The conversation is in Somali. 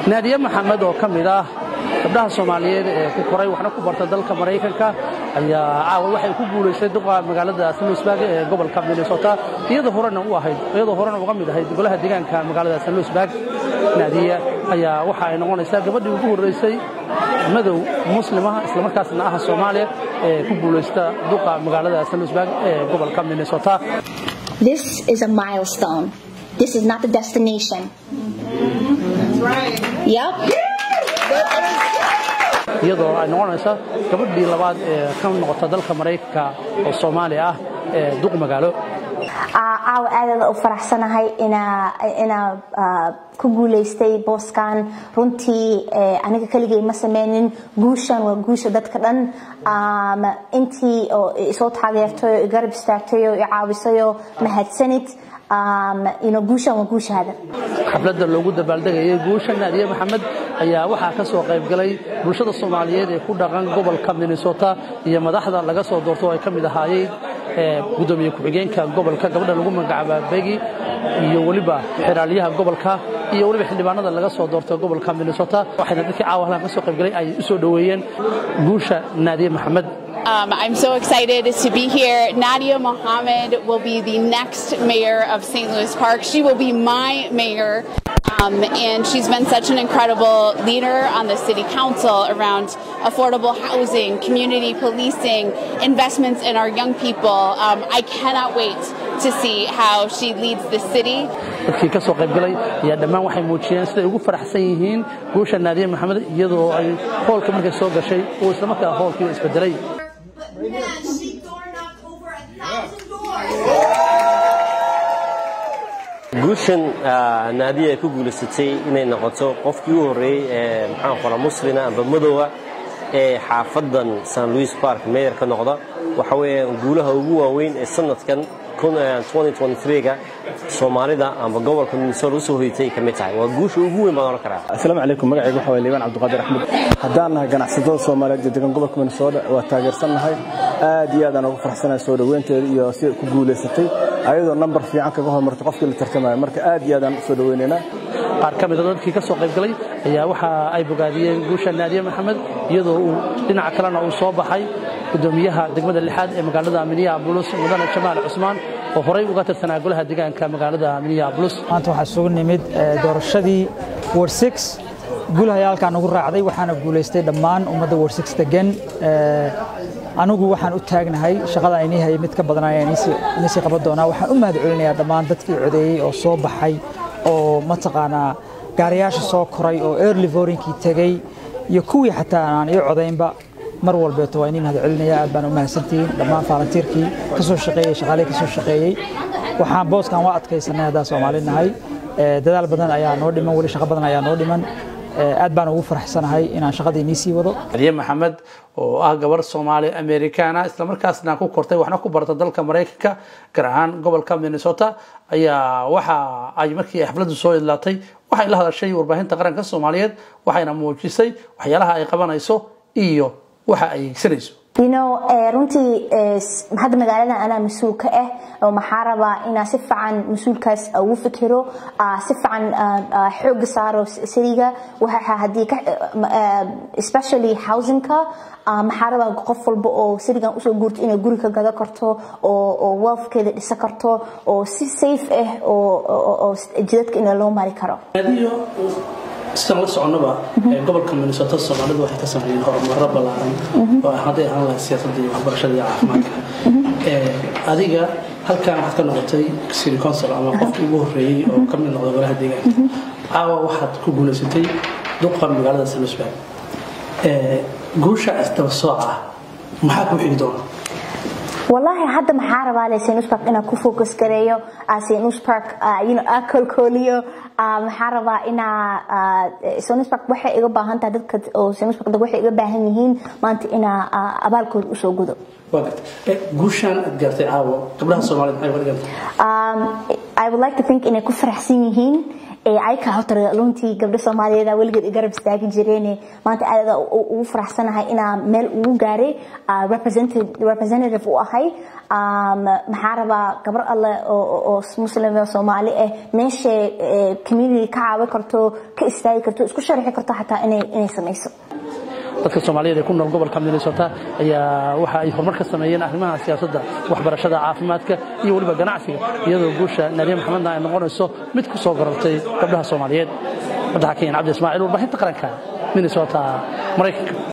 naadiye maxamed oo ka mid ah gabdhaha soomaaliyeed ee ku koray waxna ku barta dalka maraykanka ayaa caawa waxay ku guulaystay duqa magaalada sanluisburg ee gobolka minnesota iyadoo horena u ahayd iyadoo horena uga mid ahayd golaha deegaanka magaalada sanluisburg naadiye ayaa waxa ay noqonaysaa gabadhii ugu horreysay madow muslima islamarkaasna ah soomaaliya ee ku guulaysta duqa magaalada sanluisburg ee gobolka minnesota This is a milestone. This is not the destination. Yep. iyadoo ay noqonaysa gabadhii labaad ee ka noqota dalka maraykanka oo soomaali ah ee duq magaalo caawa aadada u faraxsanahay inaa ku guulaystay booskan runtii aniga keligay ma sameynin guushan waa guusha dadka dhan intii oo isoo taageertay oo igarab istaagtay oo i caawisayoo mahadsanid guushan waa guushaada xafladda loogu dabaaldegayay guusha naadiye maxamed ayaa waxaa ka soo qayb galay bulshada soomaaliyeed ee ku dhaqan gobolka minnesota iyo madaxda laga soo doorto oo ay ka mid ahaayeen gudoomiye ku-xigeenka gobolka gabadha lagu magacaaba begi iyo weliba xiraalyaha gobolka iyo weliba xildhibaanada laga soo doorto gobolka minnesota waxayna dadkii caawa halkan ka soo qayb galay ay u soo dhoweeyeen guusha naadiye maxamed Um, I'm so excited to be here. Nadia Mohammed will be the next mayor of St. Louis Park. She will be my mayor. Um, and she's been such an incredible leader on the city council around affordable housing, community policing, investments in our young people. Um, I cannot wait to see how she leads the city. dadkii ka soo qayb galay ayaa dhammaan waxay muujiyeen siday ugu faraxsan yihiin guusha naadiye maxamed iyadoo ay hoolka markay soo gashay uu islamarkaa hoolkiiba isbedelay guushan naadiya ay ku guulaysatay inay noqoto qofkii u horreeyey ee maxaan qora muslina amba madowa ee xaafadan san louis park meyer ka noqda waxa weeye guulaha ugu waaweyn ee sanadkan ga soomaalida amba gobolka minnesota usoo hoytay ka mid tahay waa guusha ugu weyn baan oran karaa asalaamu calaykum magacaygu waxa waye liibaan cabdiqaadir axmed haddaan nahay ganacsatada soomaaliyeed ee degan gobolka minnesota waa taageersannahay aad iyo aad aan ugu faraxsanahay soo dhoweynteeda iyo si ku guulaysatay ayadoo nambar fiican kaga hormartay qofkii la tartamaya marka aad iyo aad aan usoo dhoweynaynaa qaar ka mid a dadkii ka soo qayb galay ayaa waxa ay bogaadiyeen guusha naadiye maxamed iyadoo uu dhinaca kalena uu soo baxay gudoomiyaha degmada lixaad ee magaalada minneapolis mudane jamaal cusmaan oo horey uga tirsanaa golaha deegaanka magaalada minneapolis maanta waxaa isugu nimid doorashadii ward six guulahay halkaan ugu raacday waxaana guulaystay dhammaan ummadda ward six degan anigu waxaan u taagnahay shaqada inii hayay mid ka badan ayaan inisii qaban doonaa waxaan u mahad celinayaa dhammaan dadkii codeeyey oo soo baxay oo mataqaanaa gaariyaasha soo koray oo early votingkii tegey iyo kuwii xataa aan ii codaynba mar walbeeto waa inii mahad celinaya aad baan u mahadsantihiin dhammaan faalantiirkii ka soo shaqeeyey shaqaalihii ka soo shaqeeyey waxaan booskan waa adkaysanay haddaan soomaali nahay dadaal badan ayaa noo dhiman weli shaqo badan ayaa noo dhiman aad baan ugu faraxsanahay inaan shaqadii inii sii wado aliye maxamed oo ah gabar soomaali americana islamarkaasna ku kortay waxna ku barta dalka maraykanka gaar ahaan gobolka minnesota ayaa waxa ay markii ay xafladdu soo idlaatay waxay la hadashay warbaahinta qaranka soomaaliyeed waxayna muujisay waxyaalaha ay qabanayso iyo waxa ay higsanayso you know runtii hadda magaaladan anaa mas-uul ka ah oo maxaa rabaa inaa si fiican mas-uulkaas ugu fikiro si fiican xooga saaro siriga waxa haddii especially housingka maxaa rabaa qof walba oo sirigan usoo guurto inay guri ka gada karto oo wealthkeeda dhisa karto oo si safe ah oo jidadka in loo mari karo sidaan la soconaba gobolka minnesota soomaalidu waxay ka sameeyeen horumaro ballaaran oo hadday ahaan lahayd siyaasadda iyo waxbarashada iyo caafimaadka adiga halkan waxaad ka noqotay city council ama qofkii ugu horreeyey oo ka mid noqda golaha deegaanka caawa waxaad ku guulaysatay duqa magaalada sanusburg guusha isdaba sooca maxaa ku xigi doona والله hadda maxaa rabaa le Sinus Park inaan ku focus gareeyo Sinus Park you know akolkoliyo maxaa rabaa inaa Sinus Park waxay iga baahan tahay dadka oo Sinus Park waxay iga baahan yihiin maanta inaa abaalkooda u soo gudo guushan aad gaartay caawo gabdhaha Soomaaliyeed maxay uga dhigantay I would like to think inay ku faraxsan yihiin ayka horta runtii gabdho soomaaliyeed weligeed garab istaagi jireen maanta aad ugu faraxsanahay inaa meel ugu gaaray representative u ahay maxaa rabaa gabar alle oo muslim oo soomaali ah meesha community ka caawin karto ka istaagi karto isku sharxi karto xataa inay samayso dadka soomaaliyeed ee ku nool gobolka minnesota ayaa waxa ay horumar ka sameeyeen arrimaha siyaasadda waxbarashada caafimaadka iyo weliba ganacsiga iyadoo guusha naadiya maxamedna ay noqonayso mid ku soo garartay gabdhaha soomaaliyeed madaxa kenyan cabdi ismaaciil warbaahinta qaranka minnesota maraykanka